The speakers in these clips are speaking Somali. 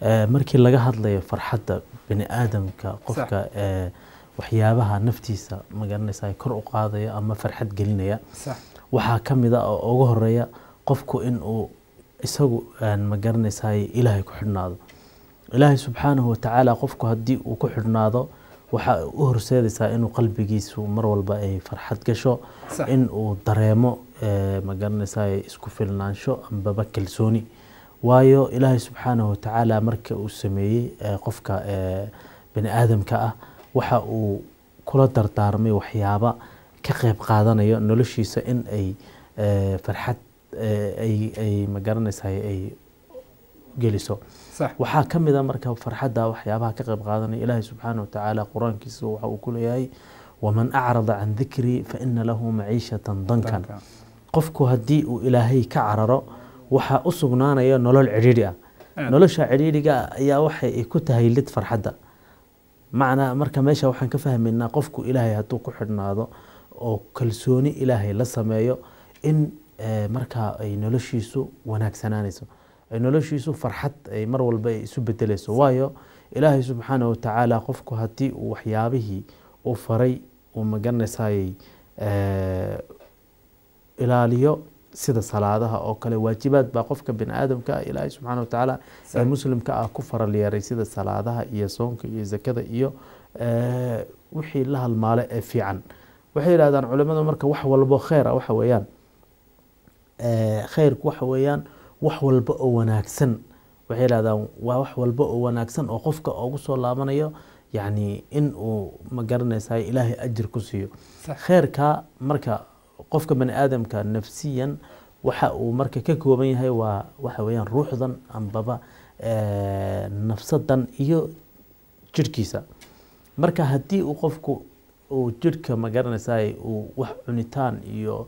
Eh, markii laga hadlayo farxadda bini aadamka qofka eh, waxyaabaha naftiisa magaranaysa kor u qaadaya ama farxad gelinaya sax waxaa ka mid a oo ugu horeeya qofku in uu isagu aan magaranaysaay ilaahay ku xidhnaado ilaahay subxaanahu watacaala qofku haddii uu ku xidhnaado waxa u horseedaysaa inuu qalbigiisu mar walba ay farxad gasho Sax. in uu dareemo eh, magaranaysaay isku filnaansho ambaba kalsooni waayo ilaahay subxaanahu watacaala marka uu sameeyey eh, qofka eh, bini aadamka ah waxa uu kula dardaarmay waxyaaba ka qayb qaadanayo noloshiisa in ay eh, farxad eh, ay ay magaranaysaay ay geliso sax waxaa ka mid a marka farxadda waxyaabaha ka qayb qaadanaya ilaahay subxaana watacaala qur-aankiisa waxa uu ku leeyahay waman acrada can dikrii fa ina lahu maciishatan dankan danka qofku haddii uu ilaahay ka cararo waxaa u sugnaanaya nolol cidhiidhi ah Aad. nolosha cidhiidhiga ah ayaa waxay ku tahay lid farxadda macnaa marka meesha waxaan ka fahmaynaa qofku ilaahay hadduu ku xidhnaado oo kalsooni ilaahay la sameeyo in eh, markaa ay noloshiisu wanaagsanaanayso ay noloshiisu farxad ay mar walba ay isu bedelayso waayo ilaahay subxaana watacaala qofku haddii uu waxyaabihii uu faray uu magaranaysaayey eh, ilaaliyo sida salaadaha oo kale waajibaad baa qofka bini aadamka ah ilaahay subxaana watacaala ee Sax. muslimka ah ku faral yeeray sida salaadaha iyo soonka iyo zakada iyo eh, wixii la halmaale ee fiican waxay yidhahdaan culimadu marka wax walbo kheyr ah waxa weeyaan eh, kheyrku waxa weeyaan wax walba oo wanaagsan waxay yidhahdaan waa wax walba oo wanaagsan oo qofka ugu soo laabanayo yacni in uu magaranaysaay ilaahay ajir ku siiyo Sax. kheyrka marka qofka bani aadamka nafsiyan waxa uu marka ka kooban yahay waa waxa weeyaan ruuxdan ambaba eh, nafsadan iyo jirhkiisa marka haddii uu qofku uu jirhka magaranaysaay uu wax cunitaan iyo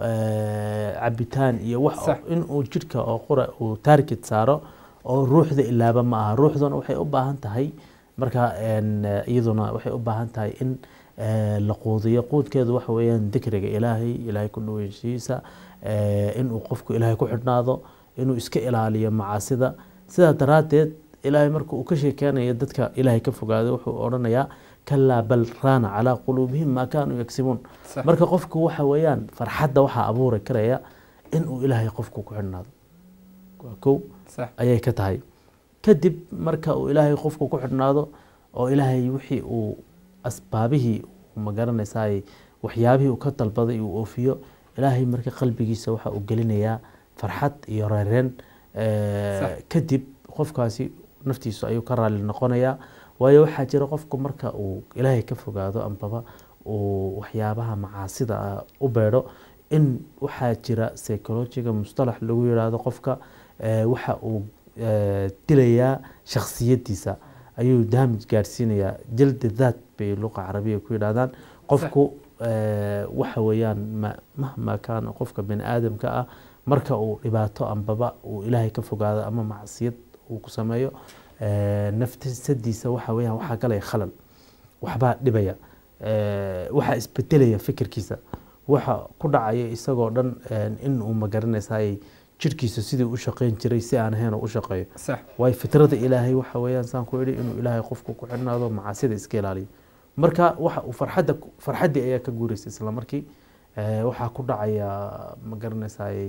eh, cabitaan iyo wax Sax. in uu jirhka oo qura uu taarget saaro oo ruuxda ilaaba ma aha ruuxduna waxay u baahan tahay marka en, eh, iyaduna waxay u baahan tahay in eh, la quudiyo quudkeedu waxa weeyaan dikriga ilaahay ilaahay ku dhaweynshihiisa eh, inuu qofku ilaahay ku xidhnaado inuu iska ilaaliyo macaasida sidaa daraaddeed ilaahay marka uu ka sheekeynayo dadka ilaahay ka fogaado wuxuu odhanayaa kalaa bal raana calaa quluubihim maa kaanuu yagsibuun Sax. marka qofku waxa weeyaan farxadda waxaa abuuri karaya inuu ilaahay qofku ku xidhnaado waa kow sax ayay ka tahay kadib marka uu ilaahay qofku ku xidhnaado oo ilaahay wixii uu asbaabihii uu magaranaysaay waxyaabihii uu ka dalbaday uu oofiyo ilaahay marka qalbigiisa waxa uu gelinayaa farxad iyo reereen Eh, Sax. kadib qofkaasi naftiisu ayuu ka raali noqonayaa waayo waxaa jira qofku marka uu ilaahay ka fogaado ambaba uu waxyaabaha macaasida ah u beedho in waxaa jira psychologiga mustalax lagu yidhaahdo qofka eh, waxa uu eh, dilayaa shakhsiyadiisa ayuu damage gaadhsiinayaa jaldi daat bay luqa carabiya ku yidhahdaan qofku eh, waxa weeyaan ma- mahma kaana qofka bini aadamka ah marka uu dhibaato ambaba uu ilaahay ka fogaado ama macsiyad uu ku sameeyo eh, naftisadiisa waxa weeyaan waxaa galaya khalal waxbaa dhibaya eh, waxaa isbedelaya fikirkiisa waxa ku dhacaya isagoo dhan eh, in uu magaranaysaay jirhkiisa sidii u shaqeyn jiray si aan ahayn oo u shaqeeyo sax waayo fitrada ilaahay waxa weeyaan saan ku idhi inuu ilaahay qofku ku xidhnaado macaasida iska ilaaliyo marka waxa uu farxadda farxaddii ayaa ka guuraysa isla markii Eh, waxaa ku dhacaya ma garanaysaay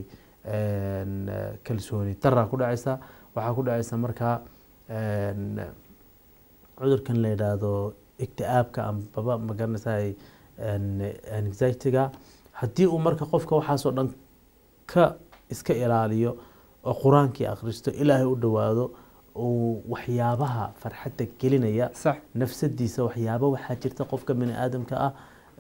en, eh, kalsooni daraa ku dhacaysa waxaa ku dhacaysa markaa en, cudurkan la yidhaahdo igti'aabka ambaba ma garanaysaay en, anxiety-ga haddii uu marka qofka waxaasoo dhan ka iska ilaaliyo oo qur-aankii akhristo ilaahay u dhowaado uu waxyaabaha farxadda gelinaya sax nafsadiisa waxyaabo waxaa jirta qofka bini aadamka ah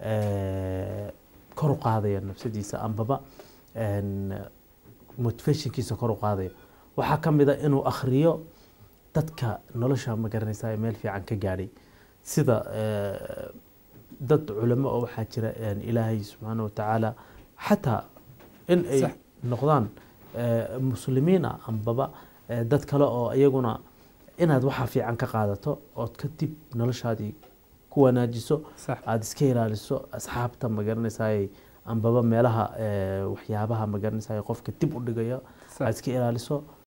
eh, kor u qaadaya nafsadiisa ambaba en, motivationkiisa kor u qaadaya waxaa ka mid a inuu akhriyo dadka nolosha ma garanaysa ee meel fiican ka gaadhay sida eh, dad culamo oo waxaa jira en, ilaahay subxaana watacaala xataa in ay Sax. noqdaan eh, muslimiin ah ambaba eh, dad kale oo iyaguna inaad waxa fiican ka qaadato ood kadib noloshaadii ku wanaajiso sax aada iska ilaaliso asxaabta ma garanaysaay ambaba meelaha eh, waxyaabaha ma garanaysaay qofka dib u dhigaya aad sax iska ilaaliso